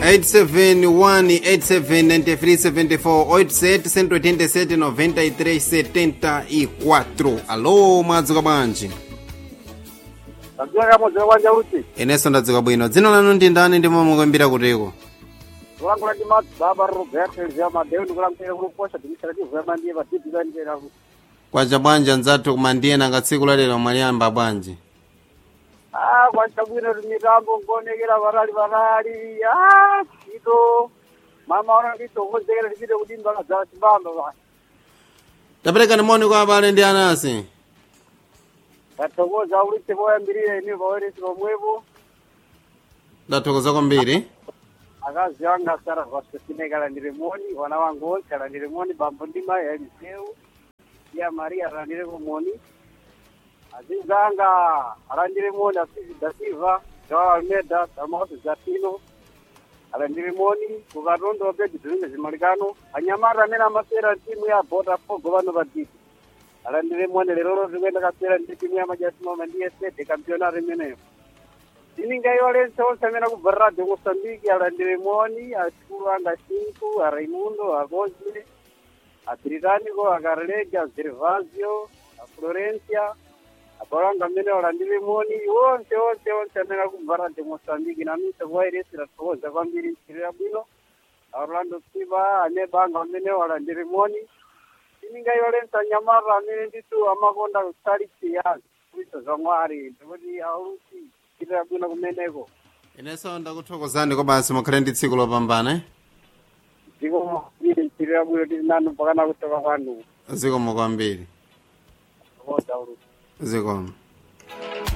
871879374 alo mwadzuka bwanji Ndadzuka kamodzi kwanja uti. inenso ndadzuka bwino dzina lanu ndi ndani ndipo mukuimbira kutiko Kulangula ndi madzi baba Roberto Elzia Madeu ndikulangira kuluposha administrative ya mandiye padidi kanjera ku. kwacha bwanji anzathu kumandiyena nga tsiku lalero mwaliyamba bwanji Ah, kwacha bwino kuti mitambo nkuonekera varali varali. Ah, chito. Mama ona nditongodzekera tipite kudimba kadzala chimbamba ba. taperekani moni kwa abale ndi anasi Ndathokoza ulitse poyambirira ine paweresi pomwepo. ndathokoza kwambiri akazi anga asara vasosine kalandire moni wana wangu onse kalandire moni bambo ndi mai eliseu iya maria alandire moni azizi anga alandire moni asizi da silva joao almeda damaosi zatino alandire moni kukatondo pedi zilinge zimalikano anyamata amene amasera timu ya botafogo pano paditi alandire moni lerolo zikuenda kasera ndi timu ya majasimama ndiye sede kampionato imeneyo ndiningaiwalense onse amene akubva radio mosambiki alandire moni asikulu anga cinco a raimundo a cosme a britânico a carlega a gervasio a florencia abalo anga amene alandire moni onse onse onse amene akubva radio mosambiki namise kuwairesi tathokoza kwambiri nchirira bwino a orlando siva aneba anga amene alandire moni ndiningaiwalense anyamata amene nditu amakonda kusalitsiyazi kuisa za mwari ndikuti aulusi chitira bwino kumeneko inenso ndakuthokozani komanso mukhale ndi tsiku lopambana eh? dziko ili chitira bwino tili nanu pakana kutoka kwanu zikomo kwambiri oda ulusi zikomo